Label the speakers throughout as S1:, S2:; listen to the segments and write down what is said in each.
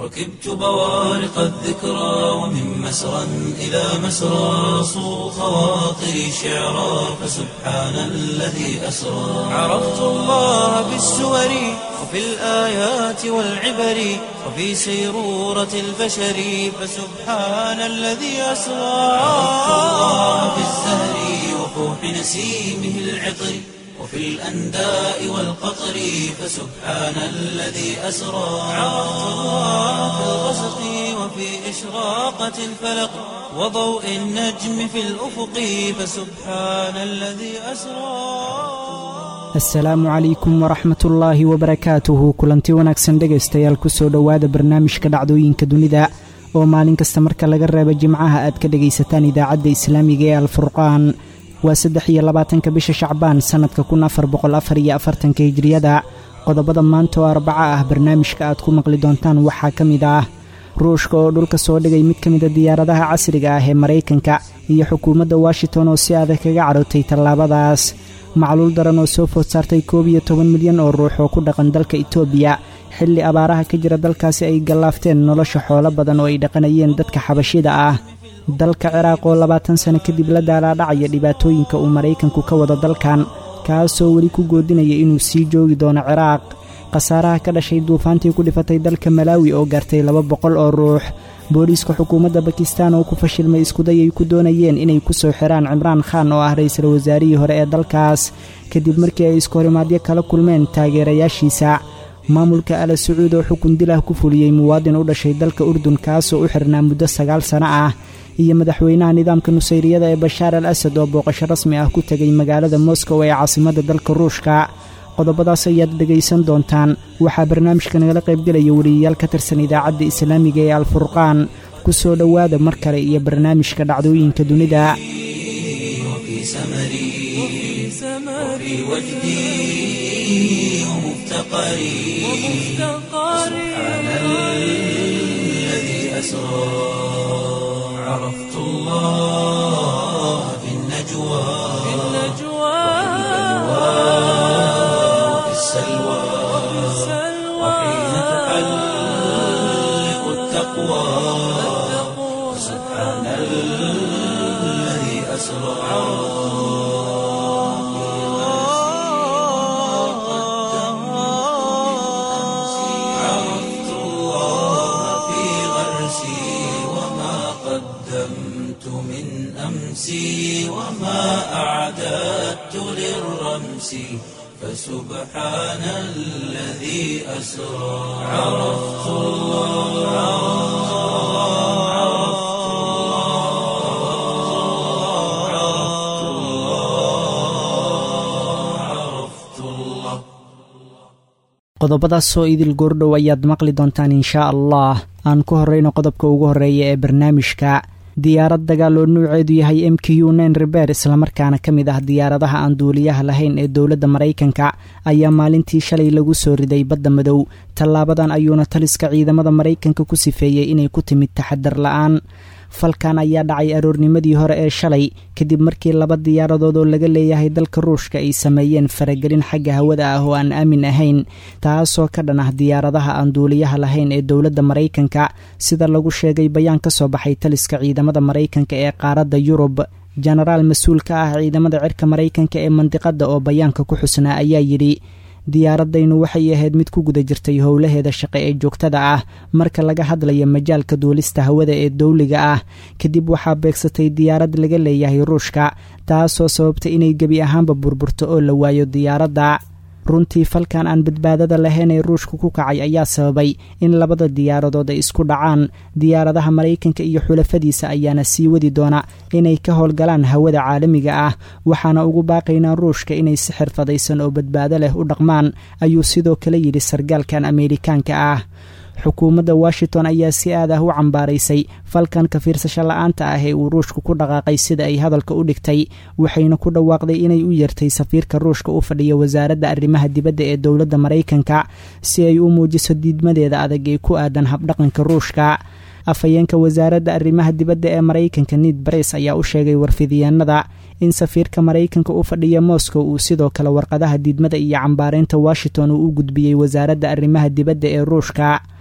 S1: ركبت بوارق الذكرى ومن مسرى إلى مسرى صو خواطري شعرا فسبحان الذي أسرى عرفت الله بالسور وفي الآيات والعبر وفي سيرورة البشر فسبحان الذي أسرى عرفت الله بالزهر وفوح نسيمه العطر وفي الأنداء والقطر فسبحان الذي أسرى عرفت الله في الغسق وفي إشراقة الفلق وضوء النجم في الأفق فسبحان الذي أسرى
S2: asalaamu calaykum waraxmatullaahi wabarakaatuhu kulanti wanaagsan dhegaystayaal kusoo dhowaada barnaamijka dhacdooyinka dunida oo maalin kasta marka laga reebo jimcaha aad ka dhegaysataan idaacadda islaamiga ee alfurqaan waa saddex iyo labaatanka bisha shacbaan sannadka kun afar boqol afar iyo afartanka hijriyada qodobada maanta oo arbaca ah barnaamijka aad ku maqli doontaan waxaa ka mid ah ruushka oo dhulka soo dhigay mid ka mida diyaaradaha casriga ah ee maraykanka iyo xukuumadda washington oo si adag kaga cadhootay tallaabadaas macluul daran oo soo food saartay koob iyo toban milyan oo ruux oo ku dhaqan dalka itoobiya xilli abaaraha ka jira dalkaasi ay gallaafteen nolosha xoolo badan oo ay dhaqanayeen dadka xabashida ah dalka ciraaq oo labaatan sano kadib la daalaadhacaya dhibaatooyinka uu maraykanku ka wado dalkan kaasoo weli ku goodinaya inuu sii joogi doono ciraaq khasaaraha ka dhashay duufaantii ku dhifatay dalka malaawi oo gaartay laba boqol oo ruux booliiska xukuumadda bakistan oo ku fashilmay iskuday ay ku doonayeen inay ku soo xiraan cimraan khan oo ah ra'iisul wasaarihii hore ee dalkaas kadib markii ay iskahorimaadyo kala kulmeen taageerayaashiisa maamulka ala sacuud oo xukun dilah ku fuliyey muwaadin u dhashay dalka urdun kaasoo u xirnaa muddo sagaal sano ah iyo madaxweynaha nidaamka nusayriyada ee bashaar al asad oo booqasho rasmi ah ku tegay magaalada moskow ee caasimadda dalka ruushka qodobadaas ayaad dhegaysan doontaan waxaa barnaamijka nagala qaybgelaya wariyayaal ka tirsan idaacadda islaamiga ee alfurqaan ku soo dhowaada mar kale iyo barnaamijka dhacdooyinka dunida
S1: وفي سمري وفي وجدي ومفتقري سبحان الذي أسرى عرفت الله في النجوى وفي السلوى وحين تحلق التقوى سبحان الذي أسرى عرفت الله في غرسي وما قدمت من أمسي وما أعددت للرمس فسبحان الذي أسرى عرفت الله عرفت الله عرفت الله
S2: qodobadaasoo idil goordhow ayaad maqli doontaan inshaa allah aan ku horrayno qodobka ugu horreeya ee barnaamijka diyaarad dagaal oo nuuceedu yahay m q u nen reber islamarkaana ka mid ah diyaaradaha aan duuliyaha lahayn ee dowladda maraykanka ayaa maalintii shalay lagu soo riday badda madow tallaabadan ayuuna taliska ciidamada maraykanka ku sifeeyey inay ku timid taxadar la'aan falkan ayaa dhacay aroornimadii hore ee shalay kadib markii laba diyaaradood oo laga leeyahay dalka ruushka ay sameeyeen faragelin xagga hawada ah oo aan aamin ahayn taasoo ka dhan ah diyaaradaha aan duuliyaha lahayn ee dowladda maraykanka sida lagu sheegay bayaan ka soo baxay taliska ciidamada maraykanka ee qaaradda yurub jenaraal mas-uul ka ah ciidamada cirka maraykanka ee mandiqadda oo bayaanka ku xusnaa ayaa yidhi diyaaradaynu waxay ahayd mid ku guda jirtay howlaheeda shaqe ee joogtada ah marka laga hadlayo majaalka duulista hawada ee dowliga ah kadib waxaa beegsatay diyaarad laga leeyahay ruushka taasoo sababta inay gebi ahaanba burburto oo la waayo diyaaradda runtii falkan aan badbaadada lahayn ee ruushka ku kacay ayaa sababay in labada diyaaradood ay isku dhacaan diyaaradaha maraykanka iyo xulafadiisa ayaana sii wadi doona inay ka howlgalaan hawada caalamiga ah waxaana ugu baaqaynaa ruushka inay si xirfadaysan oo badbaado leh u dhaqmaan ayuu sidoo kale yidhi sargaalkan ameerikaanka ah xukuumadda washington ayaa si aad ah u cambaaraysay falkan ka fiirsasho la-aanta ah ee uu ruushku ku dhaqaaqay sida ay hadalka u dhigtay waxayna ku dhawaaqday inay u yeertay safiirka ruushka u fadhiya wasaaradda arrimaha dibadda ee dowladda maraykanka si ay u muujiso diidmadeeda adag ee ku aadan habdhaqanka ruushka afhayeenka wasaaradda arrimaha dibadda ee maraykanka nid bares ayaa u sheegay warfidyaenada in safiirka maraykanka u fadhiya moscow uu sidoo kale warqadaha diidmada iyo cambaaraynta washington uu u gudbiyey wasaaradda arrimaha dibadda ee ruushka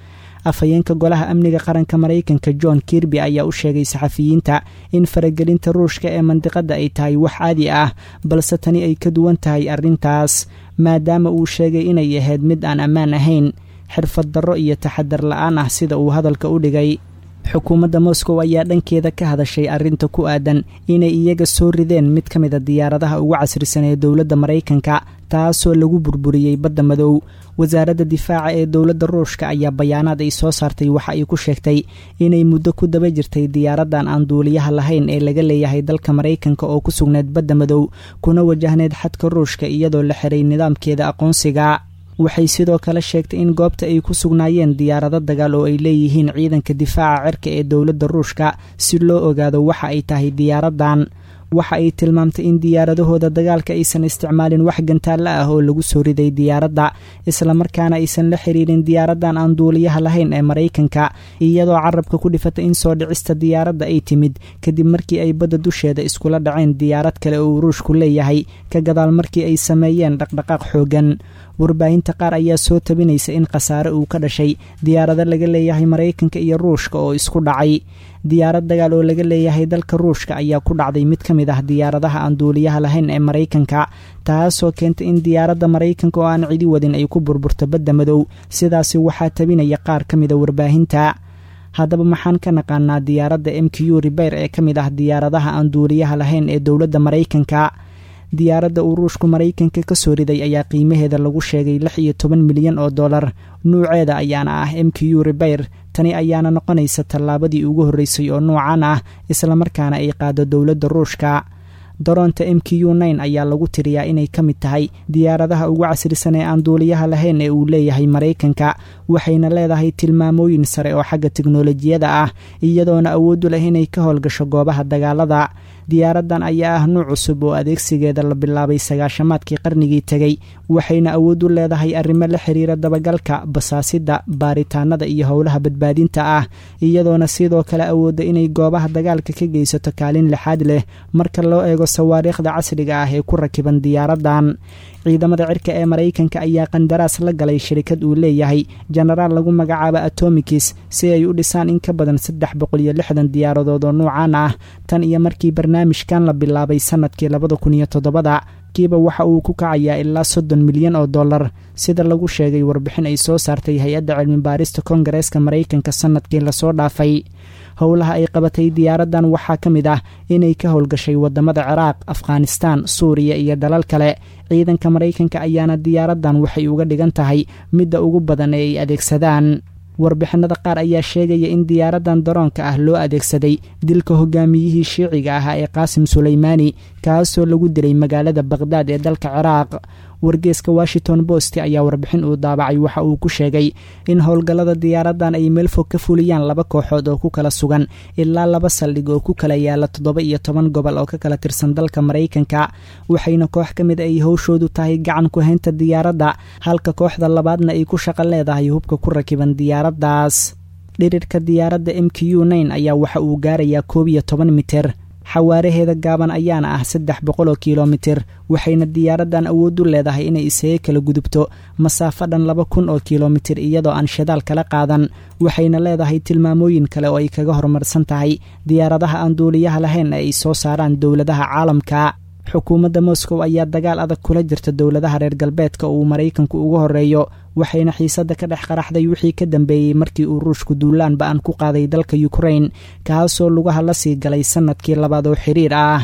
S2: afhayeenka golaha amniga qaranka maraykanka john kirby ayaa u sheegay saxafiyiinta in faragelinta ruushka ee mandiqadda ay tahay wax caadi ah balse tani ay ka duwan tahay arrintaas maadaama uu sheegay inay ahayd mid aan ammaan ahayn xirfad darro iyo taxadar la-aan ah sida uu hadalka u dhigay xukuumadda moscow ayaa dhankeeda ka hadashay arrinta ku aadan inay iyaga soo rideen mid ka mid a diyaaradaha ugu casrisan ee dowladda maraykanka taasoo lagu burburiyey badda madow wasaaradda difaaca ee dowladda ruushka ayaa bayaanaad ay soo saartay waxa ay ku sheegtay inay muddo ku daba jirtay diyaaradan aan duuliyaha lahayn ee laga leeyahay dalka maraykanka oo ku sugneed badda madow kuna wajahneyd xadka ruushka iyadoo la xiray nidaamkeeda aqoonsiga waxay sidoo kale sheegtay in goobta ay ku sugnaayeen diyaarado dagaal oo ay leeyihiin ciidanka difaaca cirka ee dowladda ruushka si loo ogaado waxa ay tahay diyaaradan waxa ay tilmaamtay in diyaaradahooda dagaalka aysan isticmaalin wax gantaalla ah oo lagu soo riday diyaaradda islamarkaana aysan la xiriirin diyaaradan aan duuliyaha lahayn ee maraykanka iyadoo carabka ku dhifatay in soo dhicista diyaaradda ay timid kadib markii ay badda dusheeda iskula dhaceen diyaarad kale oo ruushku leeyahay ka gadaal markii ay sameeyeen dhaqdhaqaaq xooggan warbaahinta qaar ayaa soo tabinaysa in khasaare uu ka dhashay diyaarado laga leeyahay maraykanka iyo ruushka oo isku dhacay diyaarad dagaal oo laga leeyahay dalka ruushka ayaa ku dhacday mid ka mid ah diyaaradaha aan duuliyaha lahayn ee maraykanka taasoo keentay in diyaaradda maraykanka oo aan cidi wadin ay ku burburto badda madow sidaasi waxaa tabinaya qaar ka mida warbaahinta haddaba maxaan ka naqaanaa diyaaradda m q ribayr ee ka mid ah diyaaradaha aan duuliyaha lahayn ee dowladda maraykanka diyaaradda uu ruushku maraykanka ka soo riday ayaa qiimaheeda lagu sheegay lix iyo toban milyan oo dollar nuuceeda ayaana ah m q ribayr tani ayaana noqonaysa tallaabadii ugu horreysay oo nuucan ah islamarkaana ay qaado dowladda ruushka daroonta m q nine ayaa lagu tiriyaa inay ka mid tahay diyaaradaha ugu casrisan ee aan duuliyaha lahayn ee uu leeyahay maraykanka waxayna leedahay tilmaamooyin sare oo xagga teknolojiyada ah iyadoona awood u leh inay ka howlgasho goobaha dagaalada diyaaradan ayaa ah nuuc cusub oo adeegsigeeda la bilaabay sagaashamaadkii qarnigii tegey waxayna awood u leedahay arrimo la xiriira dabagalka basaasida baaritaanada iyo howlaha badbaadinta ah iyadoona sidoo kale awoodda inay goobaha dagaalka ka geysato kaalin lixaad leh marka loo eego sawaariikhda casriga ah ee ku rakiban diyaaradan ciidamada cirka ee maraykanka ayaa qandaraas la galay shirikad uu leeyahay jenaraal lagu magacaabo atomikis si ay u dhisaan in ka badan saddex boqol iyo lixdan diyaaradood oo nuucan ah tan iyo markii barnaamijkan la bilaabay sanadkii labada kun iyo toddobada kiiba waxa uu ku kacayaa ilaa soddon milyan oo dollar sida lagu sheegay warbixin ay soo saartay hay-adda cilmi baarista koongareeska maraykanka sanadkii lasoo dhaafay howlaha ay qabatay diyaaradan waxaa ka mid ah inay ka howlgashay wadamada ciraaq afghanistaan suuriya iyo dalal kale ciidanka maraykanka ayaana diyaaradan waxay uga dhigan tahay midda ugu badan ee ay adeegsadaan warbixinada qaar ayaa sheegaya in diyaaradan daroonka ah loo adeegsaday dilka hogaamiyihii shiiciga ahaa ee qaasim suleymaani kaasoo lagu dilay magaalada bakhdad ee dalka ciraaq wargeeska washington bost ayaa warbixin uu daabacay waxa uu ku sheegay in howlgallada diyaaradan ay meel fog ka fuliyaan laba kooxood oo ku kala sugan ilaa laba saldhig oo ku kala yaala toddoba iyo toban gobol oo ka kala tirsan dalka maraykanka waxayna koox ka mid ay howshoodu tahay gacan ku haynta diyaaradda halka kooxda labaadna ay ku shaqo leedahay hubka ku rakiban diyaaraddaas dhirirka diyaaradda m q nine ayaa waxa uu gaarayaa koob iyo toban mitir xawaaraheeda gaaban ayaana ah saddex boqol oo kilomitir waxayna diyaaradan awood u leedahay inay isaga kala gudubto masaafo dhan laba kun oo kilomitir iyadoo aan shidaal kala qaadan waxayna leedahay tilmaamooyin kale oo ay kaga horumarsan tahay diyaaradaha aan duuliyaha lahayn ee ay soo saaraan dowladaha caalamka xukuumadda moscow ayaa dagaal adag kula jirta dowladaha reer galbeedka uu maraykanku ugu horeeyo waxayna xiisadda ka dhex qaraxday wixii ka dambeeyey markii uu ruushku duulaan ba-an ku qaaday dalka ukrain kaasoo lugaha la sii galay sannadkii labaad oo xiriir ah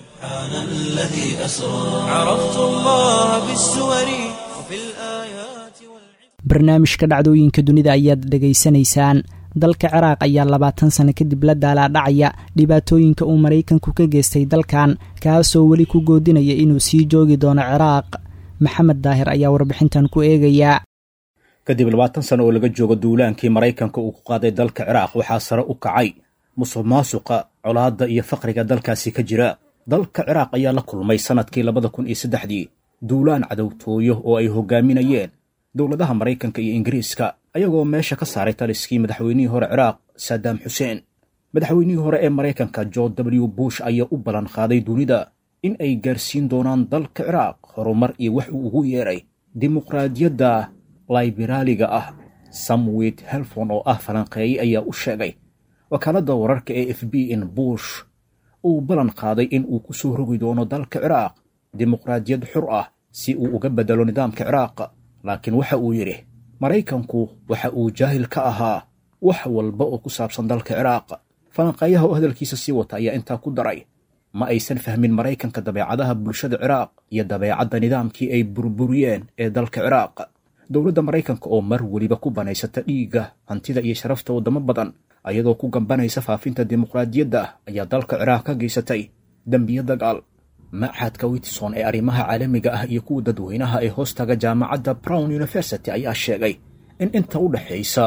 S2: barnaamijka dhacdooyinka dunida ayaad dhegaysanaysaan dalka ciraaq ayaa labaatan sano kadib la daalaadhacaya dhibaatooyinka uu maraykanku ka geystay dalkan kaasoo weli ku goodinaya inuu sii joogi doono ciraaq maxamed daahir ayaa warbixintan ku eegaya
S3: kadib labaatan sano oo laga joogo duulaankii maraykanka uu ku qaaday dalka ciraaq waxaa sare u kacay musuq maasuqa colaadda iyo faqriga dalkaasi ka jira dalka ciraaq ayaa la kulmay sannadkii labada kun iyo saddexdii duulaan cadowtooyo oo ay hogaaminayeen dowladaha maraykanka iyo ingiriiska ayagoo meesha ka saaray taliskii madaxweynihii hore ciraaq saddam xuseen madaxweynihii hore ee maraykanka george w bush ayaa u ballan qaaday dunida in ay gaarsiin doonaan dalka ciraaq horumar iyo wax uu ugu yeeray dimuqraadiyadda layberaaliga ah samwit helfon oo ah falanqeeye ayaa u sheegay wakaaladda wararka ee f b in bush uu ballan qaaday in uu ku soo rogi doono dalka ciraaq dimuqraadiyad xur ah si uu uga beddelo nidaamka ciraaq laakiin waxa uu yidhi maraykanku waxa uu jaahil ka ahaa wax walba oo ku saabsan dalka ciraaq falanqeeyaha oo hadalkiisa sii wata ayaa intaa ku daray ma aysan fahmin maraykanka dabeecadaha bulshada ciraaq iyo dabeecadda nidaamkii ay burburiyeen ee dalka ciraaq dowladda maraykanka oo mar weliba ku banaysata dhiigga hantida iyo sharafta waddamo badan ayadoo ku gambanaysa faafinta dimuqraadiyadda ayaa dalka ciraaq ka geysatay dembiyo dagaal machadka witson ee arrimaha caalamiga ah iyo kuwa dadweynaha ee hoostaga jaamacadda brown university ayaa sheegay in inta u dhexaysa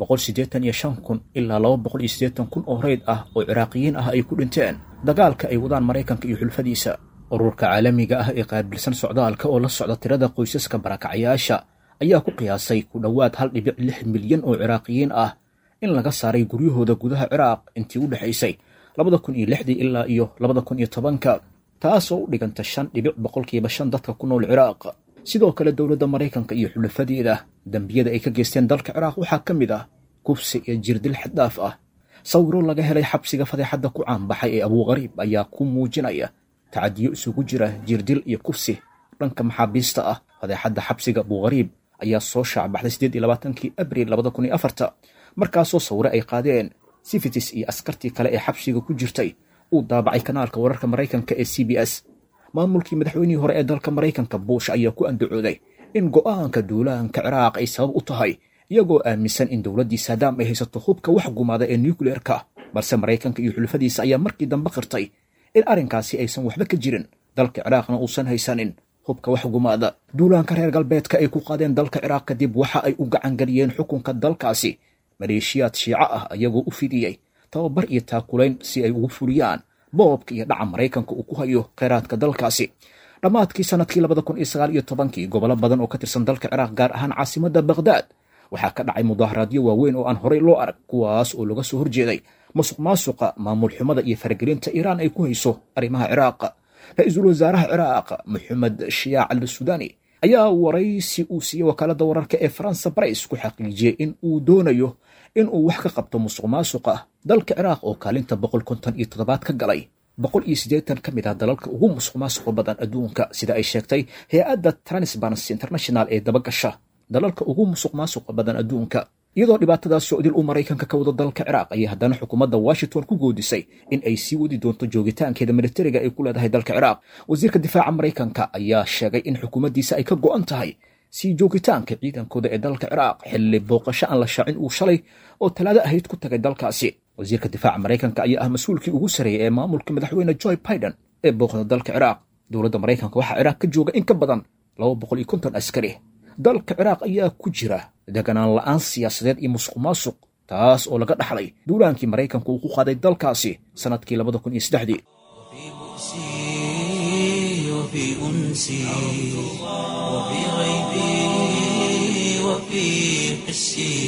S3: kun ilaa kun oo reyd ah oo ciraaqiyiin ah ay ku dhinteen dagaalka ay wadaan maraykanka iyo xulfadiisa ururka caalamiga ah ee qaabilsan socdaalka oo la socda tirada qoysaska barakacyaasha ayaa ku qiyaasay ku dhowaad hal dhibic lix milyan oo ciraaqiyiin ah in laga saaray guryahooda gudaha ciraaq intii u dhexaysay ilaa iyo ka taasoo u dhiganta shan dhibic boqolkiiba shan dadka ku nool ciraaq sidoo kale dowladda maraykanka iyo xulafadeeda dembiyada ay ka geysteen dalka ciraaq waxaa ka mid ah kufsi iyo jirdil xaddaaf ah sawiro laga helay xabsiga fadeexadda ku caanbaxay ee abuuqariib ayaa ku muujinaya tacadiyo isugu jira jirdil iyo kufsi dhanka maxaabiista ah fadeexadda xabsiga abuuqariib ayaa soo shaacbaxday sideed iyo labaatankii abril labada kun iyo afarta markaasoo sawire ay qaadeen sifitis iyo askartii kale ee xabsiga ku jirtay uu daabacay kanaalka wararka maraykanka ee c b s maamulkii madaxweynihii hore ee dalka maraykanka buush ayaa ku andacooday in go'aanka duulaanka ciraaq ay sabab u tahay iyagoo aaminsan in dowladdii saadaam ay haysato hubka wax gumaada ee nucleerka balse maraykanka iyo xulfadiisa ayaa markii dambe qirtay in arrinkaasi aysan waxba ka jirin dalka ciraaqna uusan haysanin hubka wax gumaada duulaanka reer galbeedka ay ku qaadeen dalka ciraaq kadib waxa ay u gacangeliyeen xukunka dalkaasi maleeshiyaad shiico ah ayagoo u fidiyey tababar iyo taakulayn si ay ugu fuliyaan boobka iyo dhaca maraykanka uu ku hayo kheyraadka dalkaasi dhammaadkii sannadkii labada kun iyo sagaal iyo tobankii gobollo badan oo ka tirsan dalka ciraaq gaar ahaan caasimadda bakhdaad waxaa ka dhacay mudaaharaadyo waaweyn oo aan horey loo arag kuwaas oo laga soo horjeeday musuq maasuqa maamul xumada iyo faragelinta iiraan ay ku hayso arrimaha ciraaq ra-iisul wasaaraha ciraaq maxamed shiyaac al sudaani ayaa waraysi uu siiyey wakaaladda wararka ee faransa barais ku xaqiijiyey in uu doonayo in uu wax ka qabto musuq maasuqa dalka ciraaq oo kaalinta boqol konton iyo toddobaad ka galay boqol iyo siddeetan ka mid ah dalalka ugu musuq maasuqa badan adduunka sida ay sheegtay hay-adda transparency international ee dabagasha dalalka ugu musuq maasuqa badan adduunka iyadoo dhibaatadaas socdil uu maraykanka ka wado dalka ciraaq ayay haddana xukuumadda washington ku goodisay in ay sii wadi doonto joogitaankeeda militariga ay ku leedahay dalka ciraaq wasiirka difaaca maraykanka ayaa sheegay in xukuumaddiisa ay ka go'an tahay sii joogitaanka ciidankooda ee dalka ciraaq xilli booqasho aan la shaacin uu shalay oo talaado ahayd ku tagay dalkaasi wasiirka difaaca maraykanka ayaa ah mas-uulkii ugu sarreeyay ee maamulka madaxweyne joe biden ee booqda dalka ciraaq dowladda maraykanka waxaa ciraaq ka jooga in ka badan laba boqol iyo konton askari dalka ciraaq ayaa ku jira deganaan la'aan siyaasadeed iyo musuq maasuq taas oo laga dhaxlay duulaankii maraykanka uu ku qaaday dalkaasi sannadkii labada kun iyo saddexdii
S1: وفي أنسي وفي غيبي وفي حسي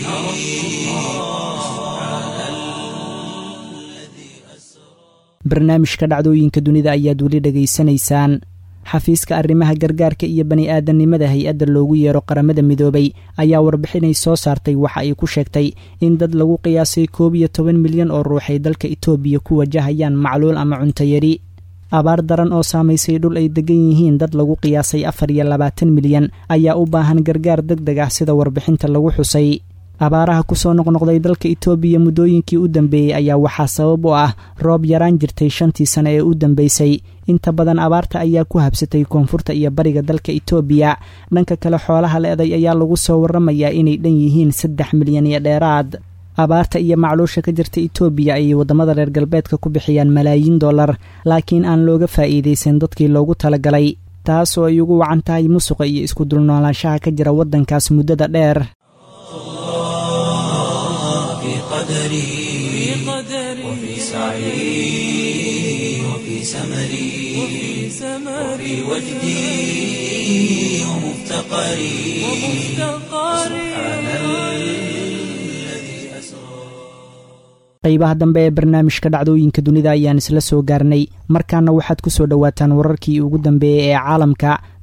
S2: barnaamijka dhacdooyinka dunida ayaad weli dhegaysanaysaan xafiiska arrimaha gargaarka iyo bani aadamnimada hay-adda loogu yeero qaramada midoobay ayaa warbixinay soo saartay waxa ay ku sheegtay in dad lagu qiyaasay koob iyo toban milyan oo ruux ay dalka itoobiya ku wajahayaan macluul ama cuntayari abaar daran oo saamaysay dhul ay degan yihiin dad lagu qiyaasay afar iyo labaatan milyan ayaa u baahan gargaar deg deg ah sida warbixinta lagu xusay abaaraha kusoo noqnoqday dalka itoobiya muddooyinkii u dambeeyey ayaa waxaa sabab u ah roob yaraan jirtay shantii sane ee u dambeysay inta badan abaarta ayaa ku habsatay koonfurta iyo bariga dalka itoobiya dhanka kale xoolaha le-day ayaa lagu soo warramayaa inay dhan yihiin saddex milyan iyo dheeraad abaarta iyo macluusha ka jirta itoobiya ayay waddamada reer galbeedka ku bixiyaan malaayiin dollar laakiin aan looga faa'iidaysan dadkii loogu talagalay taas oo ay ugu wacan tahay musuqa iyo isku dulnoolaanshaha ka jira waddankaas muddada dheer
S1: قدري وفي سعي وفي سمري وفي وجدي ومفتقري سبحان الذي أسرى
S2: qaybaha dambe ee barnaamijka dhacdooyinka dunida ayaan isla soo gaarnay markaana waxaad ku soo dhowaataan wararkii ugu dambeeyey ee caalamka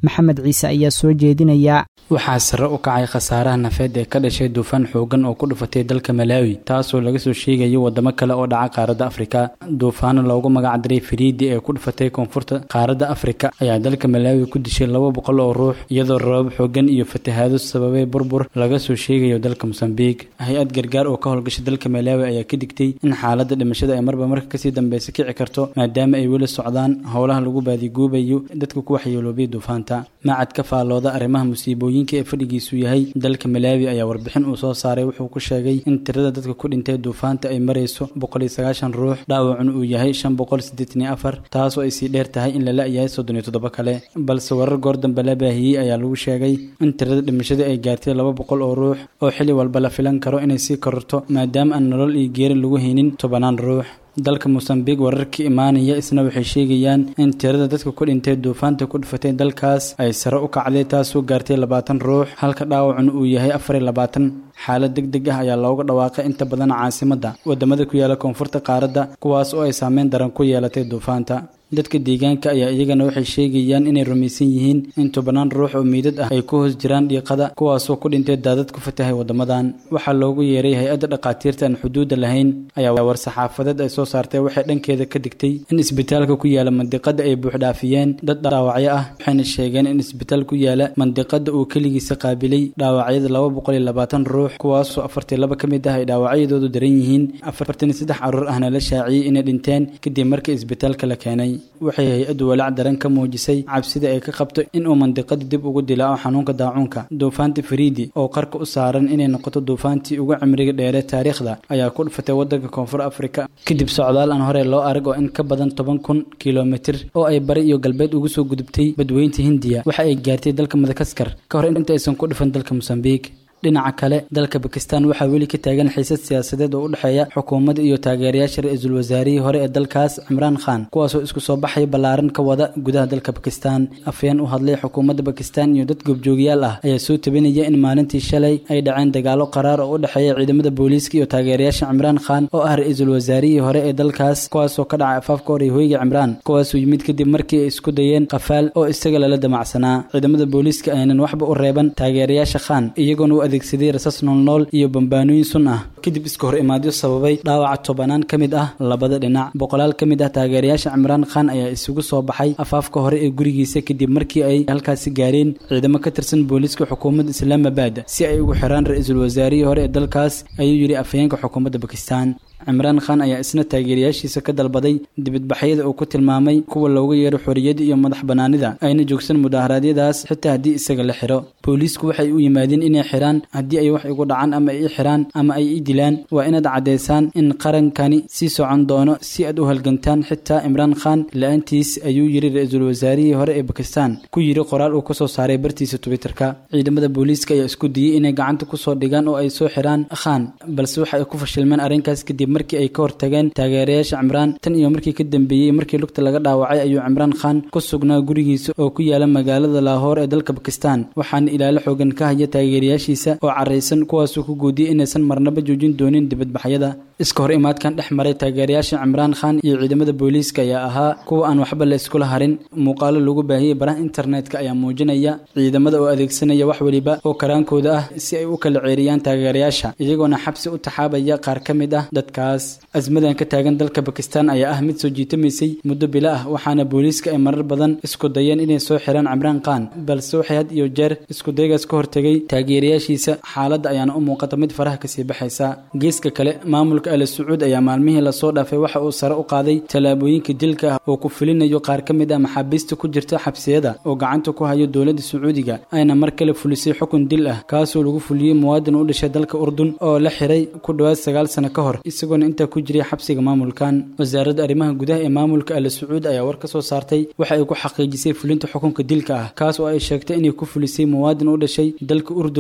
S2: maxamed ciise ayaa soo jeedinaya
S4: waxaa sare u kacay khasaaraha nafeed ee ka dhashay duufaan xoogan oo ku dhufatay dalka malaawi taasoo laga soo sheegayo wadamo kale oo dhaca qaaradda afrika duufaano loogu magacdiray firiidi ee ku dhufatay koonfurta qaaradda afrika ayaa dalka malaawi ku dishay laba boqol oo ruux iyadoo rabab xoogan iyo fatahaado sababay burbur laga soo sheegayo dalka mosambiik hay-ad gargaar oo ka howlgasha dalka malaawi ayaa ka digtay in xaaladda dhimashada ay marba marka kasii dambeysa kici karto maadaama ay weli socdaan howlaha lagu baadiguubayo dadka ku waxyeeloobay duufaanta macad ka faalooda arrimaha musiibooyinka ee fadhigiisu yahay dalka malaawi ayaa warbixin uu soo saaray wuxuu ku sheegay in tirada dadka ku dhintay duufaanta ay marayso boqol iyo sagaashan ruux dhaawacuna uu yahay shan boqol siddeetan iyo afar taasoo ay sii dheer tahay in la la-yahay soddon iyo toddoba kale balse warar goor dambe la baahiyey ayaa lagu sheegay in tirada dhimashadii ay gaartay laba boqol oo ruux oo xilli walba la filan karo inay sii kororto maadaama aan nolol iyo geeri lagu haynin tobanaan ruux dalka mosambiq wararka imaanaya isna waxay sheegayaan in tirada dadka ku dhintay duufaanta ku dhufatay dalkaas ay sare u kacday taasoo gaartay labaatan ruux halka dhaawacuna uu yahay afar iyo labaatan xaalad deg deg ah ayaa looga dhawaaqay inta badan caasimadda wadamada ku yaala koonfurta qaaradda kuwaas oo ay saameyn daran ku yeelatay duufaanta dadka deegaanka ayaa iyagana waxay sheegayaan inay rumaysan yihiin in tobanaan ruux oo miidad ah ay ku hoos jiraan dhiiqada kuwaasoo ku dhintay daadad ku fatahay waddamadan waxaa loogu yeeray hay-adda dhakhaatiirta aan xuduudda lahayn ayaa war-saxaafadeed ay soo saartay waxay dhankeeda ka digtay in isbitaalka ku yaala mandiqada ay buuxdhaafiyeen dad dhaawacyo ah waxayna sheegeen in isbitaal ku yaala mandiqada uu keligiisa qaabilay dhaawacyada laba boqol iyo labaatan ruux kuwaasoo afartii laba ka mid ah ay dhaawacyadoodu daran yihiin afartan iyo saddex caruur ahna la shaaciyey inay dhinteen kadib markii isbitaalka la keenay waxay hay-addu walaac daran ka muujisay cabsida ay ka qabto inuu mandiqada dib ugu dilaaco xanuunka daacuunka duufaanta fariidi oo qarka u saaran inay noqoto duufaantii ugu cimriga dheere taariikhda ayaa ku dhufatay wadanka koonfur afrika kadib socdaal aan hore loo arag oo in ka badan toban kun kilomitir oo ay bari iyo galbeed ugu soo gudubtay badweynta hindiya waxa ay gaartay dalka madagaskar ka hor inta aysan ku dhufan dalka mosambiik dhinaca kale dalka bakistan waxaa weli ka taagan xiisad siyaasadeed oo u dhexeeya xukuumadda iyo taageerayaasha ra-iisul wasaarihii hore ee dalkaas cimraan khan kuwaasoo isku soo baxaya ballaaran ka wada gudaha dalka bakistan afhayeen u hadlay xukuumadda bakistan iyo dad goobjoogyaal ah ayaa soo tabinaya in maalintii shalay ay dhaceen dagaalo qaraar oo u dhexeeya ciidamada booliiska iyo taageerayaasha cimraan khan oo ah ra-iisul wasaarihii hore ee dalkaas kuwaasoo ka dhacay afaafka hore hoyga cimraan kuwaasoo yimid kadib markii ay isku dayeen qafaal oo isaga lala damacsanaa ciidamada booliiska aynan waxba u reeban taageerayaasha khan iyagoona u adeegsaday rasas noolnool iyo bambaanooyin sun ah kadib iska hor imaadyo sababay dhaawaca tobanaan ka mid ah labada dhinac boqolaal ka mid ah taageerayaasha cimraan khan ayaa isugu soo baxay afaafka hore ee gurigiisa kadib markii ay halkaasi gaareen ciidamo ka tirsan booliiska xukuumadda islaamabad si ay ugu xiraan ra-iisul wasaarihii hore ee dalkaas ayuu yidhi afhayeenka xukuumadda bakistan cimraan khan ayaa isna taageerayaashiisa ka dalbaday dibadbaxyada uu ku tilmaamay kuwa looga yeero xorriyadda iyo madax bannaanida ayna joogsan mudaharaadyadaas xitaa haddii isaga la xiro booliisku waxay u yimaadeen inay xiraan haddii ay wax igu dhacaan ama ay i xiraan ama ay i dilaan waa inaad caddaysaan in qarankani sii socon doono si aad u halgantaan xitaa cimraan khan la-aantiis ayuu yidhi ra-iisul wasaarihii hore ee bakistan ku yidhi qoraal uu kasoo saaray bartiisa twitterka ciidamada booliiska ayaa isku diyey inay gacanta kusoo dhigaan oo ay soo xiraan khan balse waxa ay ku fashilmeen arrinkaas kadib markii ay ka hortageen taageerayaasha cimraan tan iyo markii ka dambeeyey markii lugta laga dhaawacay ayuu cimraan khan ku sugnaa gurigiisa oo ku yaala magaalada laahoor ee dalka bakistan waxaana ilaalo xoogan ka haya taageerayaashiisa oo caraysan kuwaasuu ku guudiyey inaysan marnaba joojin doonin dibadbaxyada iska hor imaadkan dhex maray taageerayaasha cimraan khan iyo ciidamada booliiska ayaa ahaa kuwa aan waxba la iskula harin muuqaalo lagu baahiyey baraha internetka ayaa muujinaya ciidamada oo adeegsanaya wax weliba oo karaankooda ah si ay u kala ceeriyaan taageerayaasha iyagoona xabsi u taxaabaya qaar ka mid ah dadkaas asmadan ka taagan dalka bakistan ayaa ah mid soo jiitamaysay muddo bilo ah waxaana booliiska ay marar badan isku dayeen inay soo xiraan cimraan khan balse waxay had iyo jeer iskudaygaas ka hortegay taageerayaashiisa xaaladda ayaana u muuqata mid faraha kasii baxaysa geeska kale maamulka ala sacuud ayaa maalmihii lasoo dhaafay waxa uu sare u qaaday tallaabooyinka dilka ah oo ku fulinayo qaar ka mid ah maxaabiista ku jirta xabsiyada oo gacanta ku hayo dowladda sacuudiga ayna mar kale fulisay xukun dil ah kaasoo lagu fuliyey muwaadin u dhashay dalka urdun oo la xiray ku dhowaad sagaal sano ka hor isagoona intaa ku jiray xabsiga maamulkan wasaaradda arrimaha gudaha ee maamulka ala sacuud ayaa war ka soo saartay waxa ay ku xaqiijisay fulinta xukunka dilka ah kaas oo ay sheegtay inay ku fulisay muwaadin u dhashay dalka urdun oo lagu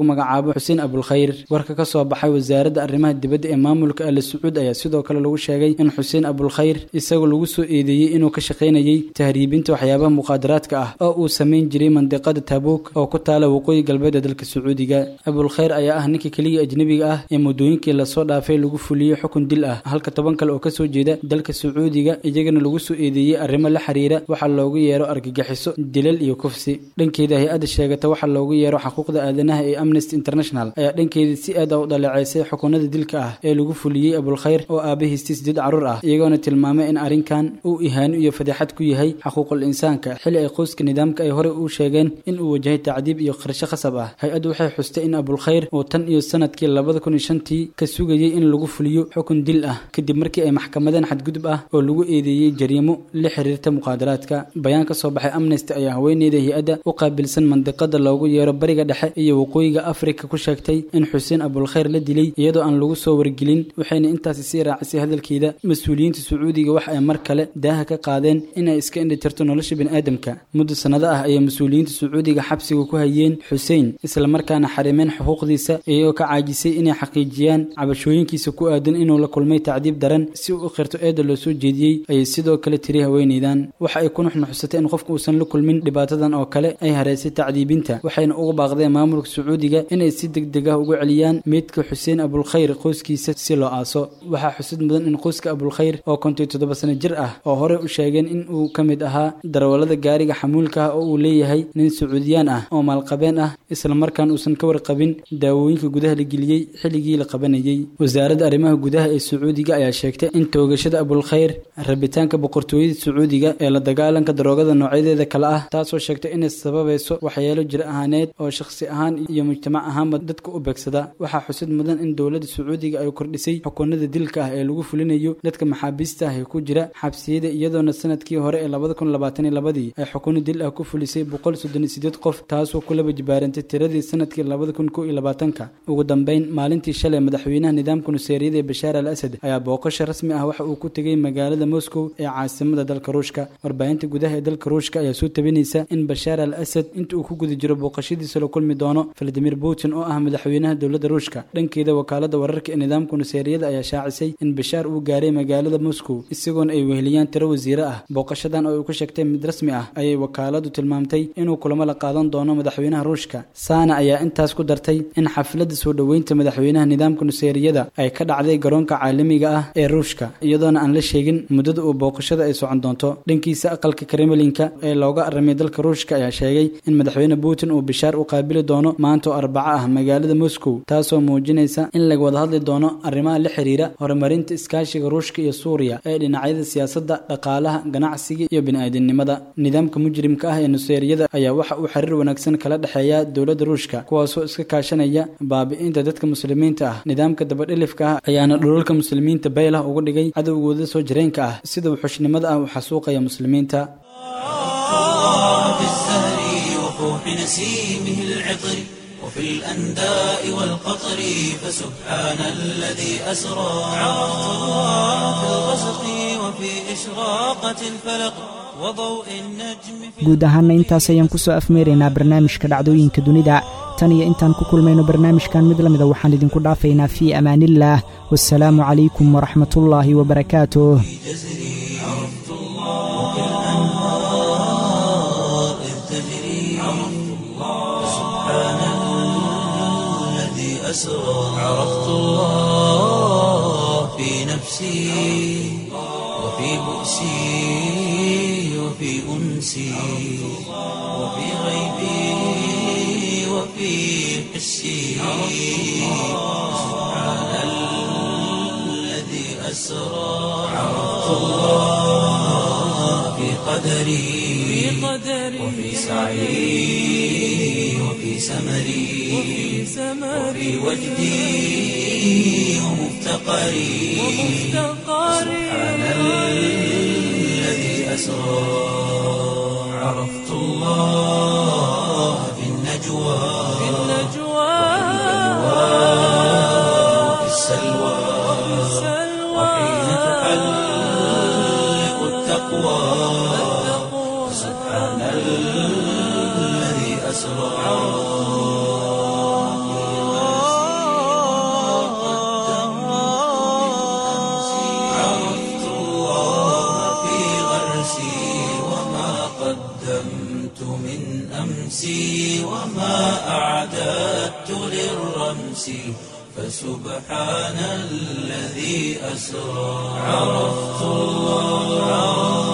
S4: magacaabo xuseen abulkhayr warka ka soo baxay wasaaradda arrimaha dibadda ee maamulka ali sacuud ayaa sidoo kale lagu sheegay in xuseen abulkhayr isagoo lagu soo eedeeyey inuu ka shaqaynayay tahriibinta waxyaabaha muqaadaraadka ah oo uu samayn jiray mandiqada tabuuk oo ku taala waqooyi galbeed ee dalka sacuudiga abulkhayr ayaa ah ninka keliya ajnebiga ah ee muddooyinkii lasoo dhaafay lagu fuliyey xukun dil ah halka toban kale oo kasoo jeeda dalka sacuudiga iyagana lagu soo eedeeyey arrimo la xiriira waxaa loogu yeero argagixiso dilal iyo kufsi dhankeeda hay-adda sheegata waxaa loogu yeero xuquuqda aadanaha ee amnesty international ayaa dhankeeda si aad a u dhaleeceysay xukunada dilka ah ee lagu fuliyey abulkhayr oo aabahiistii sideed carruur ah iyagoona tilmaamay in arrinkan uu ihaano iyo fadeexad ku yahay xuquuqul insaanka xili ay qoyska nidaamka ay horey u sheegeen in uu wajahay tacdiib iyo qarsho khasab ah hay-addu waxay xustay in abulkhayr uu tan iyo sanadkii labada kun iyo shantii ka sugayey in lagu fuliyo xukun dil ah kadib markii ay maxkamadeen xadgudub ah oo lagu eedeeyey jariimo la xiriirta muqaadaraadka bayaan ka soo baxay amnesty ayaa haweeneyda hay-adda u qaabilsan mandiqada loogu yeero bariga dhexe iyo waqooyiga afrika ku sheegtay in xuseen abulkhayr la dilay iyadoo aan lagu soo wargelin waxayna intaasi sii raacisay hadalkeeda mas-uuliyiinta sacuudiga wax ay mar kale daaha ka qaadeen inay iska indhitirto nolosha biniaadamka muddo sannado ah ayay mas-uuliyiinta sacuudiga xabsiga ku hayeen xuseen islamarkaana xarimeen xuquuqdiisa iyagoo ka caajisay inay xaqiijiyaan cabashooyinkiisa ku aadan inuu la kulmay tacdiib daran si uu u qirto eedda loo soo jeediyey ayay sidoo kale tiri haweeneydan waxa ay ku nuxnuxsatay in qofka uusan la kulmin dhibaatadan oo kale ay hareysay tacdiibinta waxayna uga baaqdeen maamulka sacuudiga inay si degdeg ah ugu celiyaan meydka xuseen abulkhayr qoyskiisa si loo aaso waxaa xusid mudan in qoyska abulkhayr oo kontiyo toddoba sano jir ah oo horey u sheegeen in uu ka mid ahaa darawallada gaariga xamuulka ah oo uu leeyahay nin sacuudiyaan ah oo maalqabeen ah islamarkaan uusan ka warqabin daawooyinka gudaha la geliyey xilligii la qabanayey wasaaradda arrimaha gudaha ee sacuudiga ayaa sheegtay in toogashada abulkhayr rabitaanka boqortooyada sacuudiga ee la dagaalanka daroogada noocyadeeda kale ah taasoo sheegtay inay sababayso waxyeelo jir ahaaneed oo shakhsi ahaan iyo mujtamac ahaanba dadka u beegsada waxaa xusid mudan in dowladda sacuudiga ay kordhisay xukunada dilka ah ee lagu fulinayo dadka maxaabiista ah ee ku jira xabsiyada iyadoona sanadkii hore ee labada kun labaatan iyo labadii ay xukuno dil ah ku fulisay boqol soddon iyo sideed qof taasoo ku laba jibaarantay tiradii sanadkii labada kun kow iyo labaatanka ugu dambeyn maalintii shalay madaxweynaha nidaamka nuseeriyada ee bashaar al asad ayaa booqasho rasmi ah waxa uu ku tegay magaalada moscow ee caasimada dalka ruushka warbaahinta gudaha ee dalka ruushka ayaa soo tabinaysa in bashaar al asad inta uu ku guda jiro booqashadiisa la kulmi doono valadimir putin oo ah madaxweynaha dowladda ruushka dhankeeda wakaalada wararka ee nidaamka nuseeriyada ayaa shaacisay in bashaar uu gaaray magaalada moscow isagoona ay weheliyaan tiro wasiire ah booqashadan oo ay ku sheegtay mid rasmi ah ayay wakaaladu tilmaamtay inuu kulamo la qaadan doono madaxweynaha ruushka saana ayaa intaas ku dartay in xafladda soo dhoweynta madaxweynaha nidaamka nuseeriyada ay ka dhacday garoonka caalamiga ah ee ruushka iyadoona aan la sheegin muddada uu booqashada ay socon doonto dhankiisa aqalka kremlinka ee looga aramay dalka ruushka ayaa sheegay in madaxweyne putin uu bishaar u qaabili doono maanta oo arbaco ah magaalada moscow taasoo muujinaysa in laga wada hadli doono arrimaha la xiriira horumarinta iskaashiga ruushka iyo suuriya ee dhinacyada siyaasadda dhaqaalaha ganacsiga iyo bini'aadinimada nidaamka mujrimka ah ee nuseeriyada ayaa waxa uu xiriir wanaagsan kala dhexeeya dowladda ruushka kuwaasoo iska kaashanaya baabi'inta dadka muslimiinta ah nidaamka dabadhilifka ah ayaana dhulalka muslimiinta baylah uga dhigay cadowgooda soo jireenka ah sida wuxushnimada ah u xasuuqaya muslimiinta
S1: في الزهر وفوح نسيمه العطر وفي الأنداء والقطر فسبحان الذي أسرى في الغسق وفي إشراقة الفلق وضوء النجم في
S2: guud ahaanna intaas ayaan ku soo afmeeraynaa barnaamijka dhacdooyinka dunida tan iyo intaan ku kulmayno barnaamijkan mid la mida waxaan idinku dhaafaynaa fii amaaniillaah wasalaamu calaykum waraxmatullaahi wabarakaatuh
S1: عرفت الله الأنهار إذ تجري عرفت الله سبحان الذي أسرى عرفت الله في نفسي وفي بؤسي وفي أنسي وفي غيبي وفي حسي سبحان الذي أسرى عرفت الله في قدري وفي سعي وفي سمري وفي وجدي ومفتقري سبحان الذي أسرى عرفت الله في النجوى وفي السلوى وحين تحلق التقوى سبحان الذي أسرى أمسي وما أعددت للرمس فسبحان الذي أسرى عرفت الله